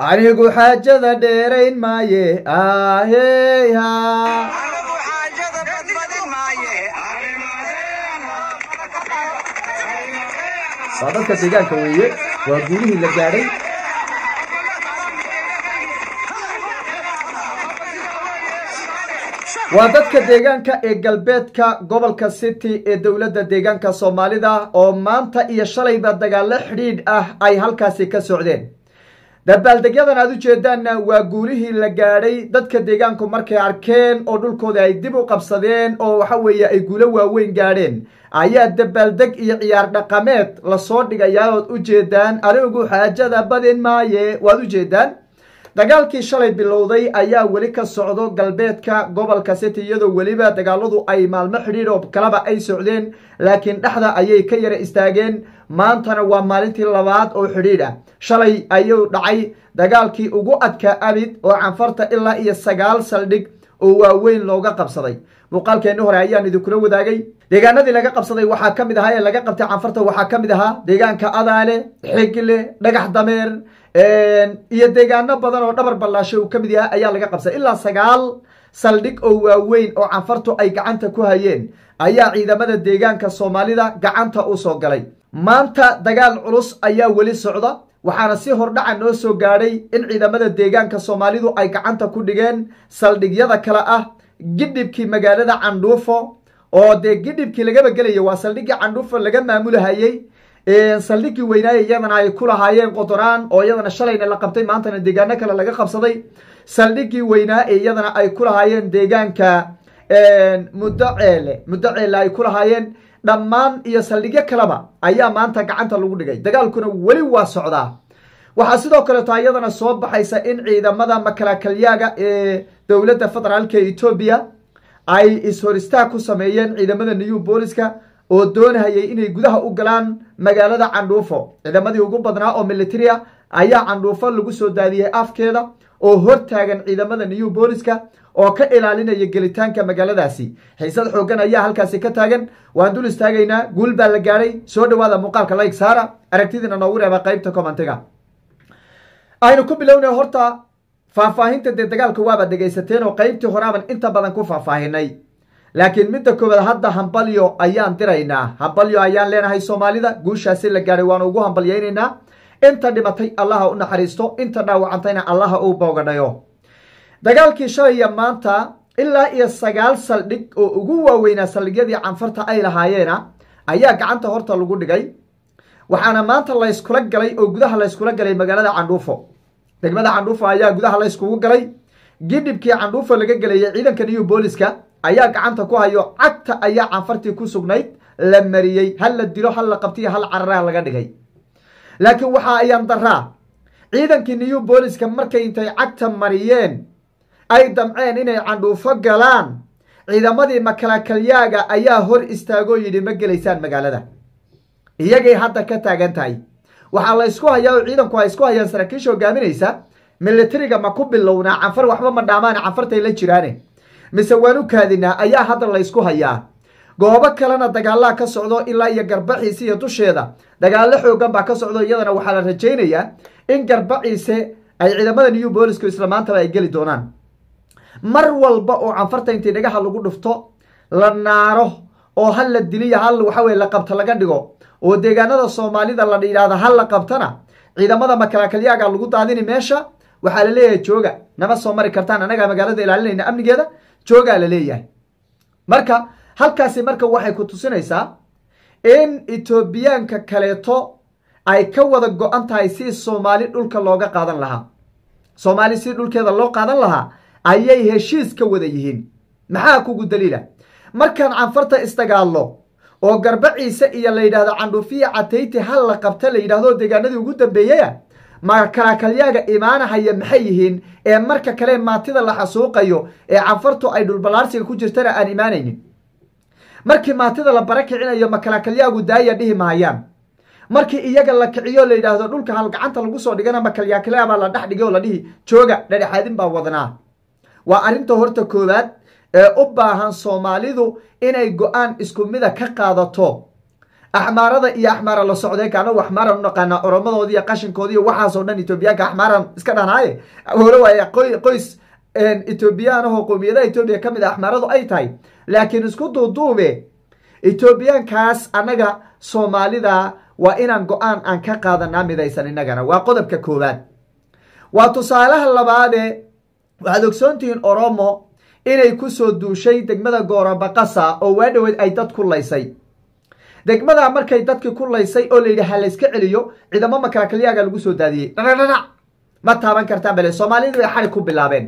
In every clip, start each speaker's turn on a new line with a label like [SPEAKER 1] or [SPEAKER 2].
[SPEAKER 1] anigu xaajada dheerayn maaye aheyha
[SPEAKER 2] anigu xaajada badbadin maaye
[SPEAKER 1] waa dadka deegaanka weeye waa guulihii la gaadhay waa dadka deegaanka ee galbeedka gobolka city ee dowladda deegaanka soomaalida oo maanta iyo shalayba dagaalo xidhiidh ah ay halkaasi ka socdeen dabaaldegyadan aad u jeedaanna waa guulihii la gaadhay dadka deegaanku markay arkeen oo dhulkooda ay dib u qabsadeen oo waxa weeye ay guulo waaweyn gaadheen ayaa dabaaldeg iyo ciyaar dhaqameed lasoo dhigayaa ood u jeedaan anigu xaajada badin maaye waad u jeedaan dagaalkii shalay bilowday ayaa weli ka socdo galbeedka gobolka city iyadoo weliba dagaaladu ay maalmo xidhiidh oo kalaba ay socdeen laakiin dhexda ayay ka yara istaageen maantana waa maalintii labaad oo xidhiidh ah shalay ayuu dhacay dagaalkii ugu adkaa abid oo canfarta ilaa iyo sagaal saldhig oo waaweyn looga qabsaday muuqaalkeenni hore ayaan idinkula wadaagay deegaanadii laga qabsaday waxaa ka mid ahaa ee laga qabtay canfarta waxaa ka mid ahaa deegaanka adaale xigle dhagax dameer iyo deegaano badan oo dhabar ballaashay uu ka mid yahay ayaa laga qabsaday ilaa sagaal saldhig oo waaweyn oo canfartu ay gacanta ku hayeen ayaa ciidamada deegaanka soomaalida gacanta u soo galay maanta dagaal culus ayaa weli socda waxaana si hordhaca noo soo gaadhay in ciidamada deegaanka soomaalidu ay gacanta ku dhigeen saldhigyada kale ah gidhibkii magaalada candhuufo oo dee gidhibkii lagaba gelaya waa saldhiggii candhuufo laga maamulahayey saldhiggii weynaaye iyadana ay ku lahaayeen qotoraan oo iyadana shalayna la qabtay maantana deegaano kale laga qabsaday saldhiggii weynaa ee iyadana ay ku lahaayeen deegaanka muddo ceele muddo ceele ay ku lahaayeen dhammaan iyo saldhigyo kaleba ayaa maanta gacanta lagu dhigay dagaalkuna weli waa socdaa waxaa sidoo kaleeto iyadana soo baxaysa in ciidamada makalaakalyaga ee dowladda federaalka etoobiya ay is-horistaag ku sameeyeen ciidamada new booliska oo doonahayay inay gudaha u galaan magaalada candhuufo ciidamadii ugu badnaa oo militaria ayaa candhuufo lagu soo daadiyey afkeeda oo hortaagan ciidamada new booliska oo ka ilaalinaya gelitaanka magaaladaasi xiisad xoogan ayaa halkaasi ka taagan waan dul istaagaynaa guul baa la gaadhay soo dhawaada muuqaalka like saara aragtidiina noogu reeba qaybta commentiga aynu ku bilownay horta faahfaahinta dee dagaalka waaba dhegaysateen oo qaybtii horaaban inta badan ku faahfaahinay laakiin midda koowaad hadda hambalyo ayaan diraynaa hambalyo ayaan leenahay soomaalida guushaasi la gaadhay waanu ugu hambalyaynaynaa inta dhimatay allaha u naxariisto inta dhaawacantayna allaha uu boogadhayo dagaalkii shalaya maanta ilaa iyo sagaal saldhig oo ugu waaweynaa saldhigyadii canfarta ay lahaayeena ayaa gacanta horta lagu dhigay waxaana maanta layskula galay oo gudaha layskula galay magaalada candhuufo degmada candhuufo ayaa gudaha layskugu galay gidhibkii candhuufo laga gelayay ciidanka new booliska ayaa gacanta ku hayo cagta ayaa canfartii ku sugnayd la mariyey hal la dilo hal la qabtiyo hal cararaa laga dhigay laakiin waxaa ayaan daraa ciidankii new booliska markay intay cagta mariyeen ay damceen inay candhuufo galaan ciidamadii makalakalyaaga ayaa hor istaagoo yidhi ma gelaysaan magaalada iyagay hadda ka taagan tahay waxaa la ysku hayaa oo ciidanku ay isku hayaan saraakiisha hogaaminaysa militariga ma ku bilownaa canfar waxba ma dhaamaane canfartay la jiraane mise waan u kaadinaa ayaa hadda laysku hayaa goobo kalena dagaalaa ka socdo ilaa iyo garbaciise iyo dusheeda dagaallo xoogan baa ka socdo iyadana waxaa la rajaynayaa in garbaciise ay ciidamada new boolisku isla maantaba ay geli doonaan mar walba oo canfarta intii dhagaha lagu dhufto la naaro oo hal la diliya hal waxaweye la qabta laga dhigo oo deegaanada soomaalida la yidhaahda hal la qabtana ciidamada makalaakalyaga lagu daadini meesha waxaa la leeyahay jooga nama soo mari kartaan anagaa magaalada ilaalinayna amnigeeda joogaa la leeyahay marka halkaasi marka waxay ku tusinaysaa in etoobiyaanka kaleeto ay ka wada go-an tahay si soomaali dhulka looga qaadan lahaa soomaali si dhulkeeda loo qaadan lahaa ayay heshiis ka wada yihiin maxaa kugu daliila markaan canfarta isdagaallo oo garbaciise iyo la yidhahdo candhuufiya catayti hal la qabta la yidhahdo deegaanadii ugu dambeeyaya makalaakalyaga imaanahaya maxay yihiin ee marka kale maatida la xasuuqayo ee canfartu ay dhulballaarsiga ku jirtana aan imaanaynin markii maatida la bara kicinayo makalaakalyagu daaya dhihi mahayaan markii iyaga la kiciyo la yidhaahdo dhulka hal gacanta lagu soo dhigana makalyakalyaa baa la dhex dhigay oo la dhihi jooga dhadhexaadin baa wadnaa waa arrinta horta koowaad ee u baahan soomaalidu inay go-aan isku mida ka qaadato axmaarada iyo axmaara la socdeenka anagu axmaaran u naqaanaa oromadoodi iyo qashinkoodi iyo waxaasoo dhan etoobiyaanka axmaaran iska dhanaaye hore waaya qoys etoobiyaan ahoo qowmiyadaha etoobiya ka mid a axmaaradu ay tahay laakiin isku duuduube etoobiyaankaas annaga soomaalida waa inaan go-aan aan ka qaadanaa midaysan innagana waa qodobka koowaad waa tusaalaha labaade waxaad ogsoontihiin oromo inay kusoo duushay degmada goorabaqasa oo waa dhoweed ay dad ku laysay degmadaa markay dadkii ku laysay oo layidhi ha layska celiyo ciidamo makalakalyaaga lagu soo daadiyey dhadhadhanac ma taaban kartaan bale soomaalidu bay xarig ku bilaabeen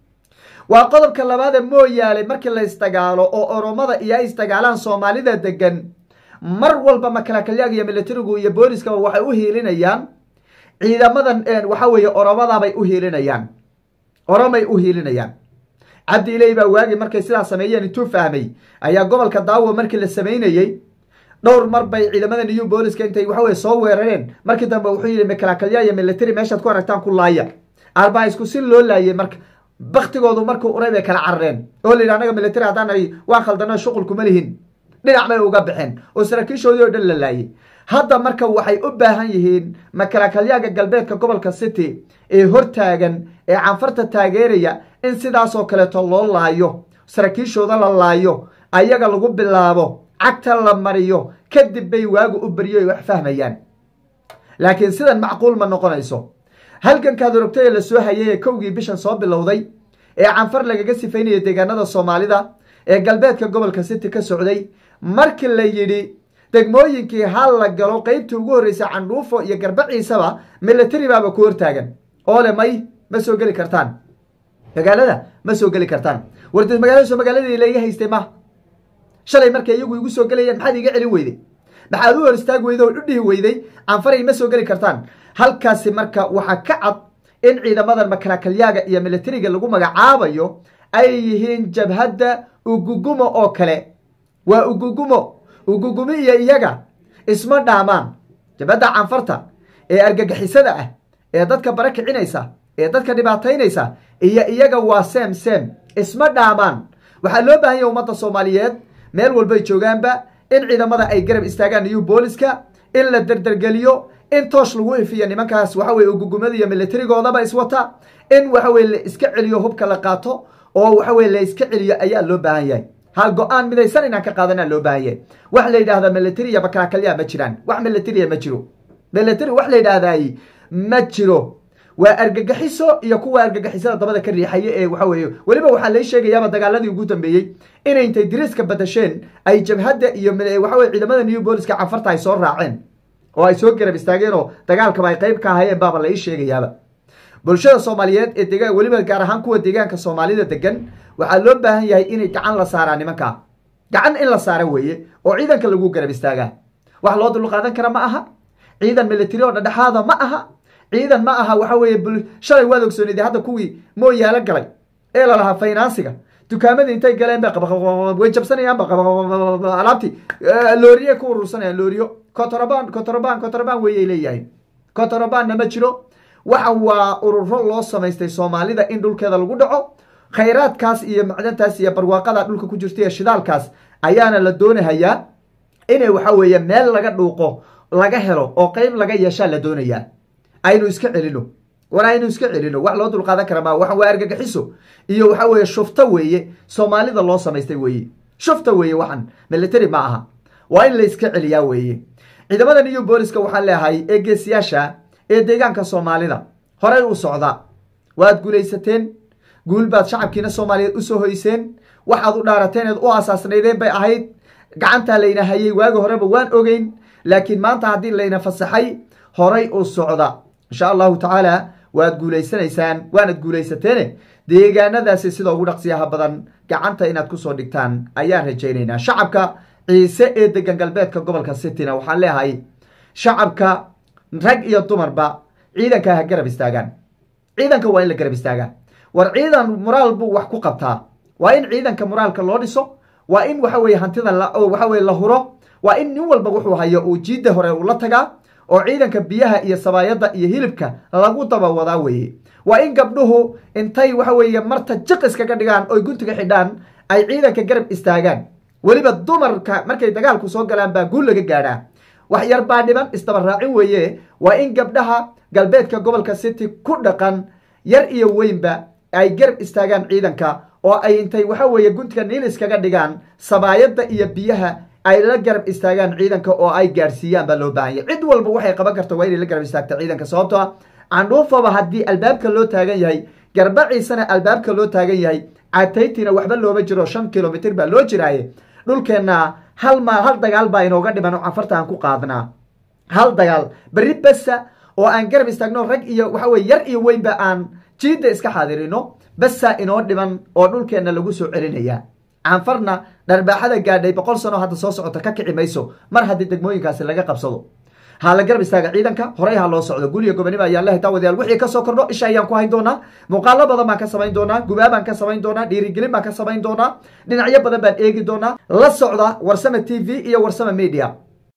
[SPEAKER 1] waa qodobka labaade mooyaale markii la isdagaalo oo oromada iyo ay isdagaalaan soomaalida degan mar walba makalakalyaaga iyo militarigu iyo booliskaba waxay u hiilinayaan ciidamadan waxa weeye oromadaabay u hiilinayaan oromay u hiilinayaan cabdi iley baa waagi markay sidaa sameeyeen intuu fahmay ayaa gobolka daawo markii la samaynayey dhowr mar bay ciidamada new booliska intay waxaweye soo weerareen markii dambe wuxuu yidhi makalaakalyaa iyo military meeshaad ku aragtaan ku laaya arbaa isku si loo laayay marka baktigoodu markuu uray bay kala carareen oo la yidhi anaga military haddaan ay waan khaldano shuqul kuma lihin dhinac bay uga baxeen oo saraakiishoodii oo dhan la laayay hadda marka waxay u baahan yihiin makalaakalyaga galbeedka gobolka city ee hortaagan ee canfarta taageeraya in sidaasoo kaleeto loo laayo saraakiishooda la laayo ayaga lagu bilaabo cagta la mariyo kadib bay waagu u beriyo ay wax fahmayaan laakiin sidan macquul ma noqonayso halgankaad orogtay ee la soo hayay ee kowgii bishan soo bilowday ee canfar lagaga sifaynaya deegaanada soomaalida ee galbeedka gobolka city ka socday markii la yidhi degmooyinkii hal la galo qeybtii ugu horreysay candhuufo iyo garbaciisaba military baaba ku hortaagan oo le may ma soo geli kartaan magaalada ma soo geli kartaan wardeed magaaladaso magaaladii laiga haystay ma shalay markay iyagu igu soo gelayeen maxaad iga celin weyday maxaad u hor istaagi weyday oo u dhihi weyday canfaray ma soo geli kartaan halkaasi marka waxaa ka cad in ciidamadan makalakalyaaga iyo militariga lagu magacaabayo ay yihiin jabhadda ugugumo oo kale waa ugugumo ugugumi iyo iyaga isma dhaamaan jabhadda canfarta ee argagixisada ah ee dadka bara kicinaysa ee dadka dhibaataynaysa iyo iyaga waa sem sem isma dhaamaan waxaa loo baahan yaha ummadda soomaaliyeed meel walbay joogaanba in ciidamada ay garab istaagaan iyo booliska in la derdergeliyo in toosh lagu ifiyo nimankaas waxa weye ugugumada iyo militarigoodaba iswata in waxa weye la iska celiyo hubka la qaato oo waxa weye la iska celiyo ayaa loo baahan yahay hal go-aan midaysan inaan ka qaadanaa loo baahan yahay wax la yidhahda military iyo bakalaakalyaa ma jiraan wax militariya ma jiro military wax la yidhaahdaay ma jiro waa argagaxiso iyo kuwa argagixisada dabada ka riixaya ee waxa weeye weliba waxaa lai sheegayaaba dagaaladii ugu dambeeyey inay intay diriiska badasheen ay jabhadda iyo waxa weye ciidamada new booliska canfarta ay soo raaceen oo ay soo garab istaageen oo dagaalkaba ay qayb ka ahayeen baaba la ii sheegayaaba bulshada soomaaliyeed ee degaan weliba gaar ahaan kuwa deegaanka soomaalida degan waxaa loo baahan yahay inay gacan la saaraa nimankaa gacan in la saara weeye oo ciidanka lagu garab istaagaa wax loo dulqaadan kara ma aha ciidan military oo dhadhexaada ma aha ciidan ma aha waxa weeye shalay waad ogsoonida hadda kuwii mooyaalo galay ee lalahaa faynansiga dukaamadii intay galeen bay way jabsanayaanba alaabtii looriye ku urursanayaan looriyo cotroband cotroband cotroband weeyay leeyahay cotrobandna ma jiro waxa waa ururo loo samaystay soomaalida in dhulkeeda lagu dhaco khayraadkaas iyo macdantaas iyo barwaaqada dhulka ku jirta iyo shidaalkaas ayaana la doonahayaa inay waxa weeye meel laga dhuuqo laga helo oo qeyb laga yeeshaa la doonayaa aynu iska celino war aynu iska celino wax loo dulqaadan kara maa waxan waa argagixiso iyo waxa weeye shufto weeye soomaalida loo samaystay weeye shufta weeye waxan military ma aha waa in la iska celiyaa weeye ciidamada new booliska waxaan leeyahay ee geesiyaasha ee deegaanka soomaalida horey u socda waad guulaysateen guul baad shacabkiina soomaaliyeed usoo hoyseen waxaad u dhaarateen eed u asaasnaydeen bay ahayd gacantaa layna hayay waagi horeba waan ogeyn laakiin maanta haddii layna fasaxay horay u socda insha allahu tacaala waad guulaysanaysaan waanad guulaysateene deegaanadaasi sida ugu dhaqsiyaha badan gacanta inaad kusoo dhigtaan ayaan rajaynaynaa shacabka ciise ee degan galbeedka gobolka cityna waxaan leeyahay shacabka rag iyo dumarba ciidanka ha garab istaagaan ciidanka waa in la garab istaagaa war ciidan moraal buu wax ku qabtaa waa in ciidanka moraalka loo dhiso waa in waxa weye hantida waxa weye la huro waa in nin walba wuxuu hayo uu jiidda hore ula tagaa oo ciidanka biyaha iyo sabaayadda iyo hilibka lagu daba wadaa weeye waa in gabdhuhu intay waxa weeye marta jiq iskaga dhigaan oy guntiga xidhaan ay ciidanka garab istaagaan weliba dumarka markay dagaalku soo galaan baa guul laga gaadhaa wax yar baa dhiban isdaba raacin weeye waa in gabdhaha galbeedka gobolka city ku dhaqan yar iyo weynba ay garab istaagaan ciidanka oo ay intay waxa weeye guntiga niil iskaga dhigaan sabaayadda iyo biyaha ay la garab istaagaan ciidanka oo ay gaadhsiiyaan baa loo baahan yahy cid walba waxay qaban karta waa inay la garab istaagta ciidanka sababtoo ah candhuufaba haddii albaabka loo taagan yahay garbaciisana albaabka loo taagan yahay cataytina waxba looma jiro shan kilomitr baa loo jiraaye dhulkeenna hal ma hal dagaal baa inooga dhiman oo cafarta aan ku qaadnaa hal dagaal berri besa oo aan garab istaagno rag iyo waxa weye yar iyo weynba aan jiidda iska xaadirino besa inoo dhiman oo dhulkeenna lagu soo celinaya canfarna dharbaaxada gaadhay boqol sano hadda soo socota ka kici mayso mar haddii degmooyinkaasi laga qabsado ha la garab istaaga ciidanka horey ha loo socdo guriga gobonimo ayaan la hitaa wadayaal wixii kasoo kordho isha ayaan ku hayn doonaa muuqaalo badan baan ka samayn doonaa gubaabaan ka samayn doonaa dhiirigelin baan ka samayn doonaa dhinacyo badan baan eegi doonaa la socda warsame t v iyo warsame media